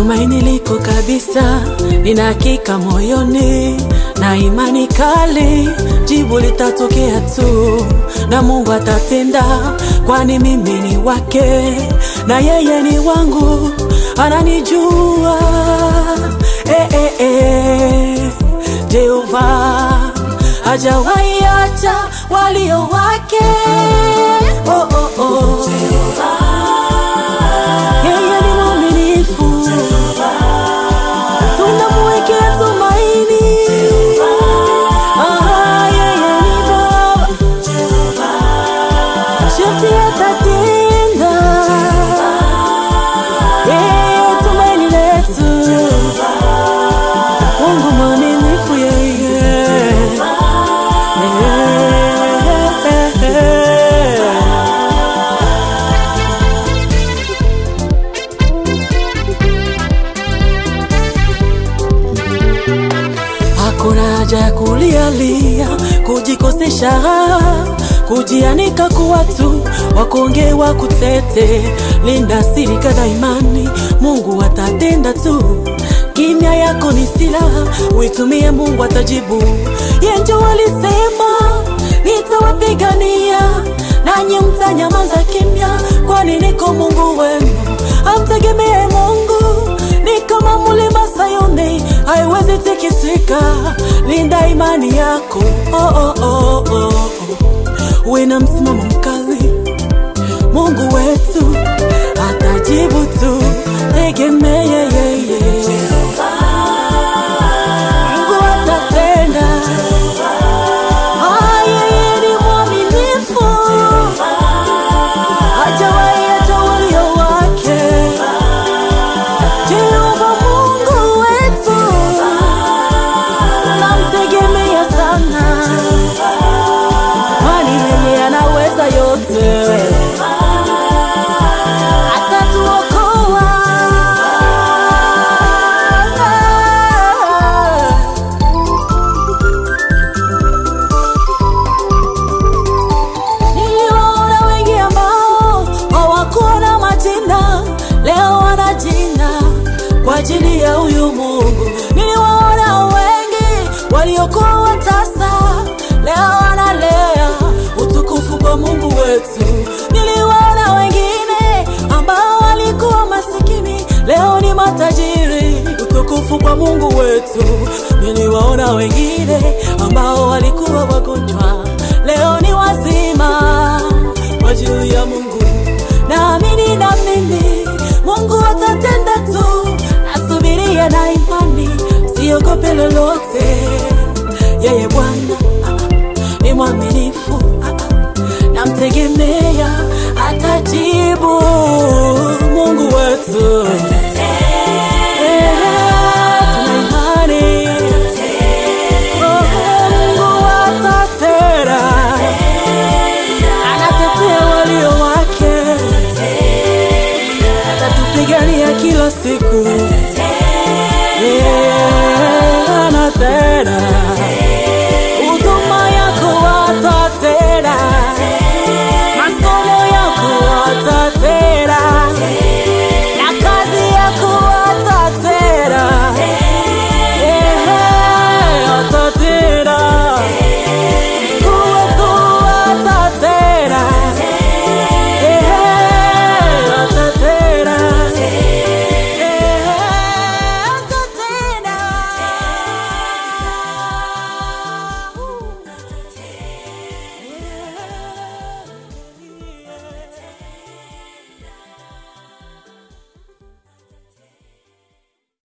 tumaini liko kabisa, nina hakika moyoni na imani kali, jibu litatokea tu na Mungu atatenda, kwani mimi ni wake na yeye ni wangu, ananijua eh, eh, eh. Jehova hajawahi acha walio wake oh, oh, oh. Yeye ni mwaminifu, tunamwekea tumaini. Ah, yeye ni Baba, sharti atatenda. Yeye tumaini letu, Mungu mwaminifu yeye. Hakuna haja ya kulialia, kujikosesha, kujianika kuwa tu wakuongewa kutete. Linda siri kada imani, Mungu atatenda tu. Kimya yako ni silaha, uitumie, Mungu atajibu. Yenjo walisema nitawapigania, nanyi mtanyamaza kimya, kwani niko Mungu wenu. Amtegemee Mungu ni kama mlima Sayuni, haiwezi tikisika. Linda imani yako, oh, oh, oh, oh, oh. Uwe na msimamo mkali, Mungu wetu atajibu tu, tegemee yeye. Mungu atatenda. Ah, yeye ni mwaminifu, hajawahi acha walio wake. Jehova Mungu wetu, tunamtegemea sana, kwani yeye anaweza yote, atatuokoa. Niliwaona wengi ambao hawakuwa na majina, leo wana jina kwa ajili ya huyu Mungu. Niliwaona wengi waliokuwa watasa, leo wanalea utukufu kwa Mungu wetu. Niliwaona wengine ambao walikuwa masikini, leo ni matajiri, utukufu kwa Mungu wetu. Niliwaona wengine ambao walikuwa wagonjwa, leo ni wazima kwa ajili ya Mungu. Naamini na mimi Mungu atatenda tu, nasubiria na imani, siogope lolote. Yeye Bwana ah, ah, ni mwaminifu, ah, ah, namtegemea, atajibu Mungu wetu.